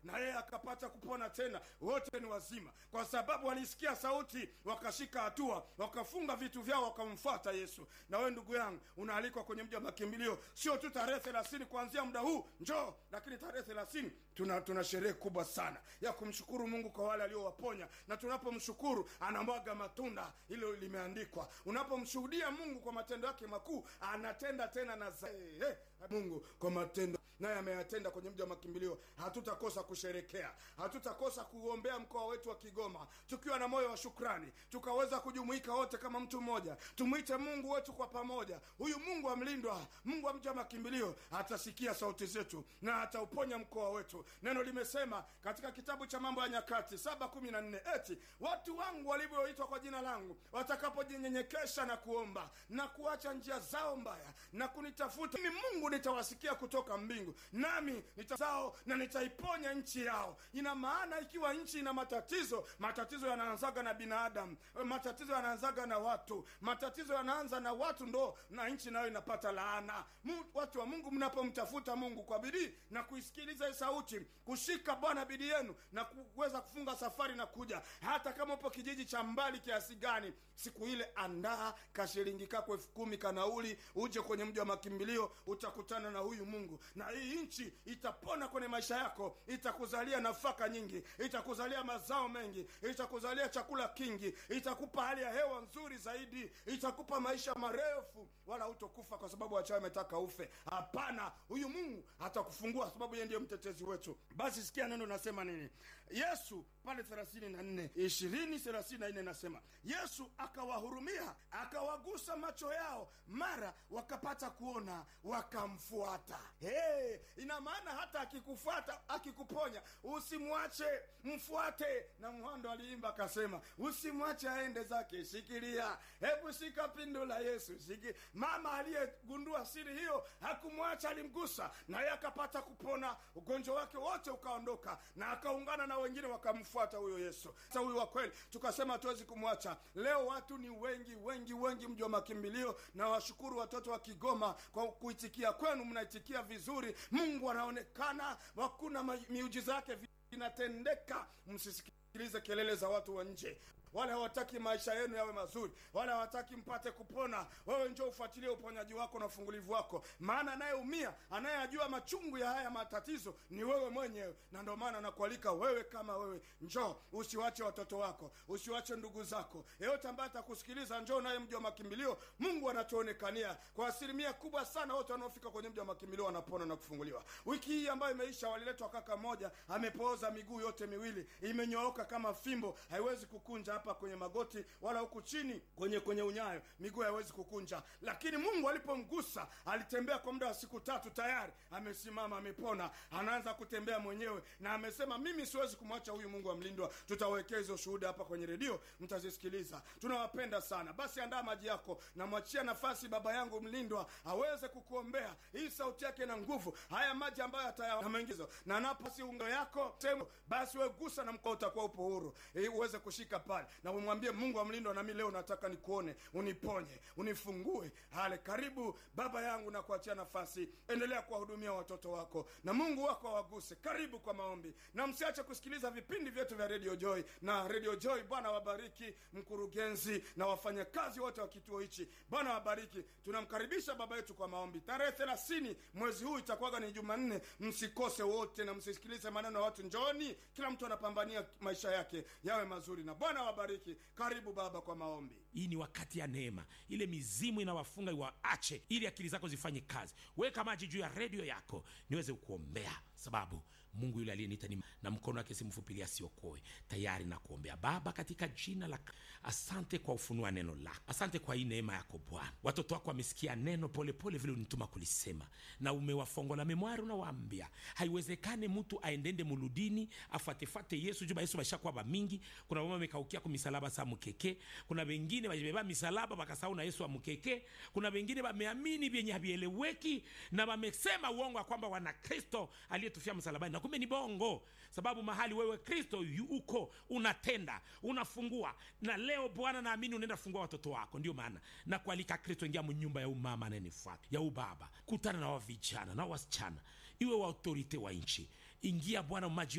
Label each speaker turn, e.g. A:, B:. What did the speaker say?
A: na yeye akapata kupona tena. Wote ni wazima, kwa sababu walisikia sauti, wakashika hatua, wakafunga vitu vyao, wakamfuata Yesu. Na wewe ndugu yangu, unaalikwa kwenye mji wa makimbilio, sio tu tarehe thelathini kuanzia muda huu njoo, lakini tarehe thelathini tuna, tuna sherehe kubwa sana ya kumshukuru Mungu kwa wale aliowaponya, na tunapomshukuru anamwaga matunda, hilo limeandikwa. Unapomshuhudia Mungu kwa matendo yake makuu, anatenda tena na zaidi. Hey, Mungu kwa matendo naye ameyatenda kwenye mji wa makimbilio. Hatutakosa kusherekea, hatutakosa kuombea mkoa wetu wa Kigoma tukiwa na moyo wa shukrani, tukaweza kujumuika wote kama mtu mmoja, tumwite Mungu wetu kwa pamoja. Huyu Mungu amlindwa, Mungu wa mji wa makimbilio atasikia sauti zetu na atauponya mkoa wetu. Neno limesema katika kitabu cha Mambo ya Nyakati saba kumi na nne eti watu wangu walivyoitwa kwa jina langu watakapojinyenyekesha na kuomba na kuacha njia zao mbaya na kunitafuta mimi, Mungu nitawasikia kutoka mbingu, nami nitazao na nitaiponya nchi yao. Ina maana ikiwa nchi ina matatizo, matatizo yanaanzaga na binadamu, matatizo yanaanzaga na watu, matatizo yanaanza na watu, ndo na nchi nayo inapata laana. Mu, watu wa Mungu, mnapomtafuta Mungu kwa bidii na kuisikiliza hii sauti, kushika Bwana bidii yenu na kuweza kufunga safari na kuja, hata kama upo kijiji cha mbali kiasi gani, siku ile andaa kashilingi kako elfu kumi kanauli, uje kwenye mji wa makimbilio, utakutana na huyu Mungu na hii nchi itapona kwenye maisha yako, itakuzalia nafaka nyingi, itakuzalia mazao mengi, itakuzalia chakula kingi, itakupa hali ya hewa nzuri zaidi, itakupa maisha marefu, wala hutokufa kwa sababu wachawi ametaka ufe. Hapana, huyu Mungu atakufungua sababu yeye ndiye mtetezi wetu. Basi sikia neno nasema nini. Yesu pale thelathini na nne ishirini thelathini na nne nasema Yesu akawahurumia akawagusa macho yao, mara wakapata kuona, wakamfuata. Hey, ina maana hata akikufuata akikuponya, usimwache, mfuate. Na Mhando aliimba akasema, usimwache aende zake, shikilia, hebu shika pindo la Yesu, shiki. Mama aliyegundua siri hiyo hakumwacha, alimgusa naye akapata kupona, ugonjwa wake wote ukaondoka, na akaungana na wengine wakamfuata huyo Yesu. Sasa huyu wa kweli, tukasema hatuwezi kumwacha. Leo watu ni wengi wengi wengi, mji wa makimbilio, na washukuru watoto wa Kigoma kwa kuitikia kwenu, mnaitikia vizuri. Mungu anaonekana, hakuna miujiza yake inatendeka. Msisikilize kelele za watu wa nje wale hawataki maisha yenu yawe mazuri, wale hawataki mpate kupona. Wewe njoo ufuatilie uponyaji wako na ufungulivu wako, maana anayeumia anayejua machungu ya haya matatizo ni wewe mwenyewe, na ndio maana nakualika wewe kama wewe, njoo, usiwache watoto wako, usiwache ndugu zako, yeyote ambaye atakusikiliza, njoo naye mji wa makimbilio. Mungu anatuonekania kwa asilimia kubwa sana, wote wanaofika kwenye mji wa makimbilio wanapona na kufunguliwa. Wiki hii ambayo imeisha, waliletwa kaka mmoja amepooza miguu yote miwili, imenyooka kama fimbo, haiwezi kukunja hapa kwenye magoti wala huku chini kwenye kwenye unyayo, miguu haiwezi kukunja. Lakini Mungu alipomgusa, alitembea kwa muda wa siku tatu, tayari amesimama, amepona, anaanza kutembea mwenyewe, na amesema mimi siwezi kumwacha huyu Mungu amlindwa. Tutawekea hizo shuhuda hapa kwenye redio, mtazisikiliza. Tunawapenda sana. Basi andaa maji yako, namwachia nafasi baba yangu mlindwa aweze kukuombea. Hii sauti yake na nguvu, haya maji ambayo atayamaingizo na napo si ungo yako sehemu, basi we gusa na mkoa utakuwa upo huru, ili uweze kushika pale na umwambie Mungu amlindwa, nami leo nataka nikuone, uniponye, unifungue. Hale, karibu baba yangu, na kuachia nafasi, endelea kuwahudumia watoto wako na Mungu wako awaguse. Karibu kwa maombi, na msiache kusikiliza vipindi vyetu vya Radio Joy na Radio Joy. Bwana wabariki mkurugenzi na wafanyakazi wote wa kituo hichi, Bwana wabariki. Tunamkaribisha baba yetu kwa maombi. Tarehe thelathini mwezi huu itakuwaga ni Jumanne, msikose wote na msisikilize maneno ya watu. Njooni, kila mtu anapambania maisha yake yawe mazuri, na Bwana wabariki. Karibu baba kwa maombi.
B: Hii ni wakati ya neema, ile mizimu inawafunga iwaache, ili akili zako zifanye kazi. Weka maji juu ya redio yako niweze kuombea, sababu Mungu yule aliyeniita ni na mkono wake si mfupi asiokoe. Tayari na kuombea Baba, katika jina la asante kwa ufunua neno lako, asante kwa hii neema yako Bwana. Watoto wako wamesikia neno polepole vile unituma kulisema, na umewafongola memwari, unawaambia haiwezekane mtu aendende muludini afuatefate Yesu juba Yesu bashakuwa bamingi. Kuna mama amekaukia ku misalaba sa mukeke, kuna wengine bajibeba misalaba bakasahau na Yesu amukeke, kuna wengine bameamini vyenye havieleweki na bamesema uongo wa kwamba wana Kristo aliyetufia msalabani, na kumbe ni bongo, sababu mahali wewe Kristo uko unatenda unafungua. Na leo Bwana, naamini unaenda fungua watoto wako. Ndio maana na kualika Kristo, ingia mnyumba ya umama anayenifuata ya ubaba, kutana na wavijana na wasichana, iwe wa autorite wa nchi, ingia Bwana maji